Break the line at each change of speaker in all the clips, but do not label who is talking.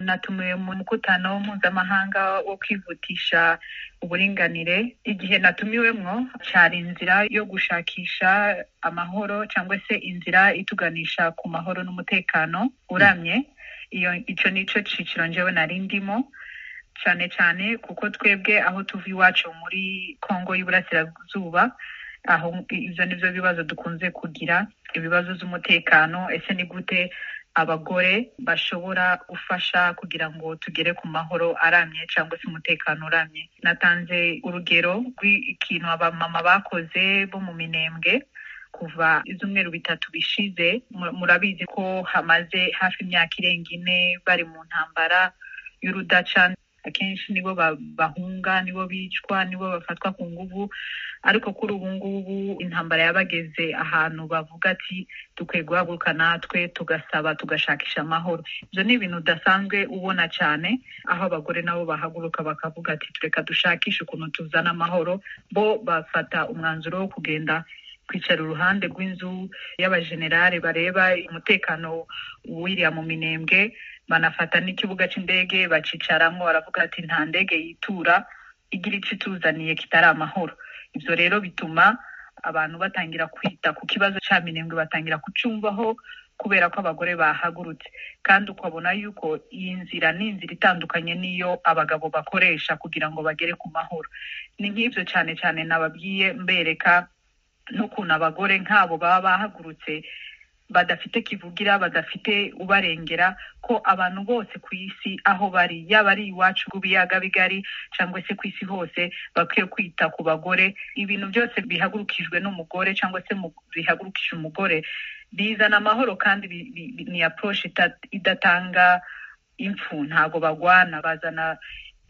natumiwe mu mukutano mpuzamahanga wo kwihutisha uburinganire igihe natumiwemo cyari inzira yo gushakisha amahoro cyangwa se inzira ituganisha ku mahoro n'umutekano uramye iyo icyo ni cyo cyiciro njyewe nari ndimo cyane cyane kuko twebwe aho tuva iwacu muri kongo y'uburasirazuba aho ibyo ni byo bibazo dukunze kugira ibibazo by'umutekano ese ni gute abagore bashobora gufasha kugira ngo tugere ku mahoro aramye cyangwa se umutekano uramye natanze urugero rw'ikintu abamama bakoze bo mu minembwe kuva ibyumweru bitatu bishize murabizi ko hamaze hafi imyaka irenga ine bari mu ntambara y'urudaca akenshi nibo bahunga nibo bicwa nibo bafatwa ku nguvu ariko kuri ubu ngubu intambara yabageze ahantu bavuga ati dukwiye guhaguruka natwe tugasaba tugashakisha amahoro ibyo ni ibintu udasanzwe ubona cyane aho abagore nabo bahaguruka bakavuga ati tureka dushakishe ukuntu tuzana amahoro bo bafata umwanzuro wo kugenda kwicara uruhande rw'inzu y'abajenerali bareba umutekano w'iriya mu minembwe banafata n'ikibuga cy'indege bacicaramo baravuga ati nta ndege yitura igira icyo ituzaniye kitari amahoro ibyo rero bituma abantu batangira kwita ku kibazo cya minembwe batangira kucyumvaho kubera ko abagore bahagurutse kandi ukabona yuko iyi nzira ni inzira itandukanye n'iyo abagabo bakoresha kugira ngo bagere ku mahoro ni nk'ibyo cyane cyane nababwiye mbereka n'ukuntu abagore nk'abo baba bahagurutse badafite kivugira badafite ubarengera ko abantu bose ku isi aho bari yaba ari iwacu rw'ibiyaga bigari cyangwa se ku isi hose bakwiye kwita ku bagore ibintu byose bihagurukijwe n'umugore cyangwa se bihagurukije umugore bizana amahoro kandi ni approche idatanga impfu ntabwo bagwana bazana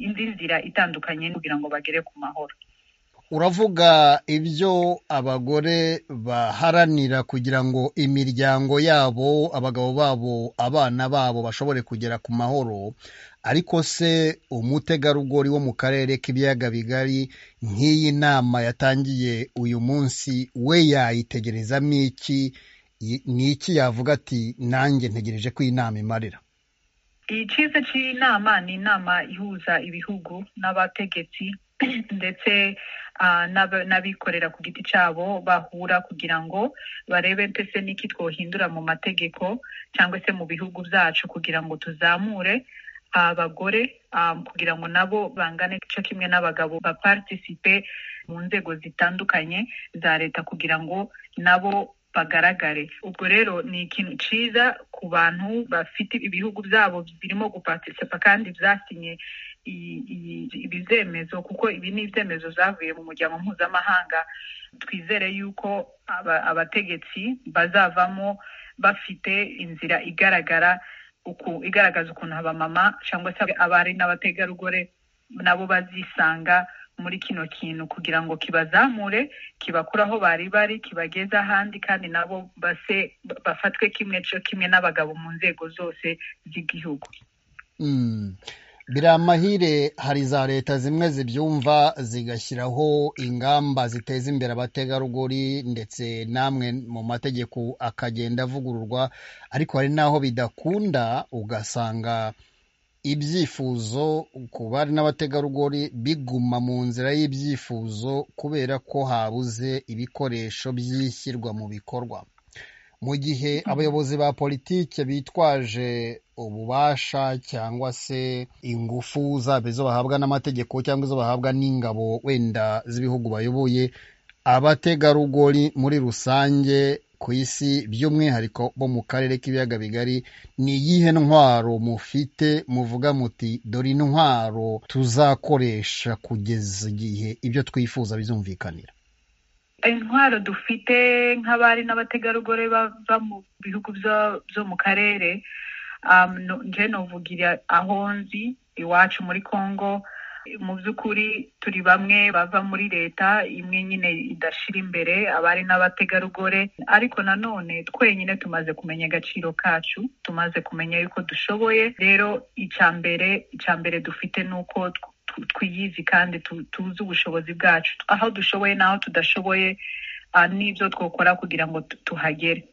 indi nzira itandukanye kugira ngo bagere ku mahoro
uravuga ibyo abagore baharanira kugira ngo imiryango yabo abagabo babo abana babo bashobore kugera ku mahoro ariko se umutegarugori wo mu karere k'ibiyaga bigari nk'iyi nama yatangiye uyu munsi we yayitegerezamo iki ni iki yavuga ati nanjye ntegereje ko iyi nama imarira
iyi cyiza cy'inama ni inama ihuza ibihugu n'abategetsi ndetse n'abikorera ku giti cyabo bahura kugira ngo barebe mbese n'iki twohindura mu mategeko cyangwa se mu bihugu byacu kugira ngo tuzamure abagore kugira ngo nabo bangane cyo kimwe n'abagabo baparitisipe mu nzego zitandukanye za leta kugira ngo nabo bagaragare ubwo rero ni ikintu cyiza ku bantu bafite ibihugu byabo birimo guparitisipa kandi byasinye ibi byemezo kuko ibi ni ibyemezo zavuye mu muryango mpuzamahanga twizere yuko abategetsi bazavamo bafite inzira igaragara igaragaza ukuntu abamama cyangwa se abari n'abategarugori nabo bazisanga muri kino kintu kugira ngo kibazamure kibakure aho bari bari kibageze ahandi kandi nabo base bafatwe kimwe cyo kimwe n'abagabo mu nzego zose z'igihugu
biri amahire hari za leta zimwe zibyumva zigashyiraho ingamba ziteza imbere abategarugori ndetse n'amwe mu mategeko akagenda avugururwa ariko hari n'aho bidakunda ugasanga ibyifuzo ku bari n'abategarugori biguma mu nzira y'ibyifuzo kubera ko habuze ibikoresho by'ishyirwa mu bikorwa mu gihe abayobozi ba politiki bitwaje ububasha cyangwa se ingufu zaba izo bahabwa n'amategeko cyangwa izo bahabwa n'ingabo wenda z'ibihugu bayoboye abategarugori muri rusange ku isi by'umwihariko bo mu karere k'ibiyaga bigari ni iyihe ntwaro mufite muvuga muti dore intwaro tuzakoresha kugeza igihe ibyo twifuza bizumvikanira
intwaro dufite nk'abari n'abategarugori bava mu bihugu byo mu karere nje nuvugira aho nzi iwacu muri congo mu by'ukuri turi bamwe bava muri leta imwe nyine idashyira imbere abari n'abategarugori ariko nanone twenyine tumaze kumenya agaciro kacu tumaze kumenya yuko dushoboye rero icya mbere icya mbere dufite ni uko twiyizi kandi tuzi ubushobozi bwacu aho dushoboye n'aho tudashoboye n'ibyo twakora kugira ngo tuhagere